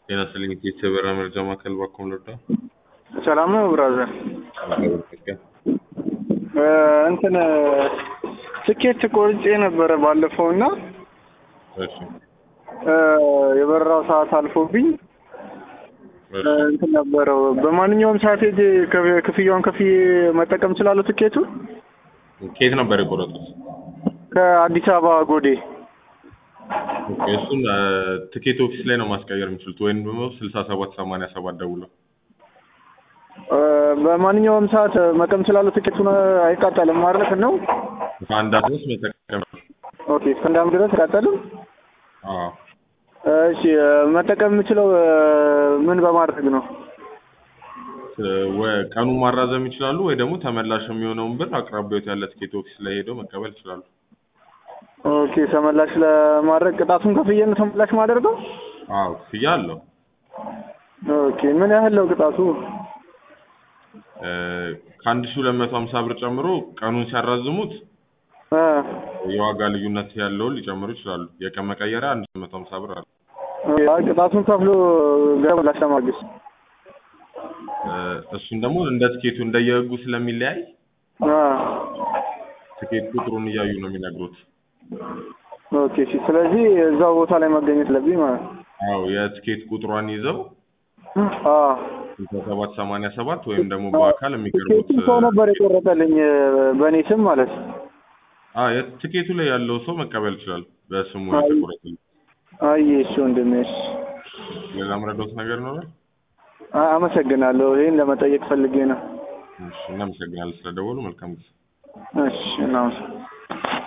ጤና ይስጥልኝ የሰበራ መረጃ ማዕከል ባኮም ለዳ ሰላም ነው ብራዘር። እንትን ትኬት ቆርጬ ነበረ ባለፈው እና እሺ የበረራው ሰዓት አልፎብኝ እሺ እንትን ነበረው በማንኛውም ሰዓት ሄጄ ከፍ- ክፍያውን ከፍዬ መጠቀም እችላለሁ ቲኬቱን ከየት ነበር የቆረጡት? ከአዲስ አበባ ጎዴ ኦኬ፣ እሱን እ፣ ትኬት ኦፊስ ላይ ነው ማስቀየር የሚችሉት ወይም ደግሞ ስልሳ ሰባት ሰማንያ ሰባት ደውለው እ፣ በማንኛውም ሰዓት መጠቀም እችላለሁ ቲኬቱን አይቃጠልም ማለት ነው ከአንድ አመት መጠቀም ኦኬ እስከ አንድ ዓመት ድረስ አይቃጠልም አዎ እሺ እ፣ መጠቀም የምችለው እ፣ ምን በማድረግ ነው እ፣ ወ- ቀኑን ማራዘም ይችላሉ ወይ ደግሞ ተመላሽ የሚሆነውን ብር አቅራቢያዎት ያለ ትኬት ኦፊስ ላይ ሄደው መቀበል ይችላሉ። ኦኬ ተመላሽ ለማድረግ ቅጣቱን ከፍዬ ነው ተመላሽ ማደርገው አዎ ክፍያ አለው። ኦኬ ምን ያህል ነው ቅጣቱ እ፣ ከአንድ ሺህ ሁለት መቶ ሀምሳ ብር ጨምሮ ቀኑን ሲያራዝሙት እ፣ የዋጋ ልዩነት ያለውን ሊጨምሩ ይችላሉ። የቀን መቀየሪያ አንድ ሺህ መቶ ሀምሳ ብር አለ። አይ፣ ቅጣቱን ከፍሎ ገበላሽ ለማግኘት እ፣ እሱን ደግሞ እንደ ትኬቱ እንደየህጉ ስለሚለያይ አ ትኬት ቁጥሩን እያዩ ነው የሚነግሩት። ኦኬ እሺ ስለዚህ እዛው ቦታ ላይ መገኘት ለብኝ ማለት ነው አዎ የትኬት ቁጥሯን ይዘው አ ስልሳ ሰባት ሰማንያ ሰባት ወይም ደግሞ በአካል የሚቀርቡት ቲኬቱን ሰው ነበር የቆረጠልኝ በእኔ ስም ማለት ነው አ የትኬቱ ላይ ያለው ሰው መቀበል ይችላል። በስሙ አይ። የተቆረጠ አይ እሺ ወንድሜ እሺ ሌላ ምረዳውት ነገር ይኖራል? አ- አመሰግናለሁ ይሄን ለመጠየቅ ፈልጌ ነው እሺ እናመሰግናለን ስለደወሉ። መልካም ጊዜ። እሺ እናመሰግናለን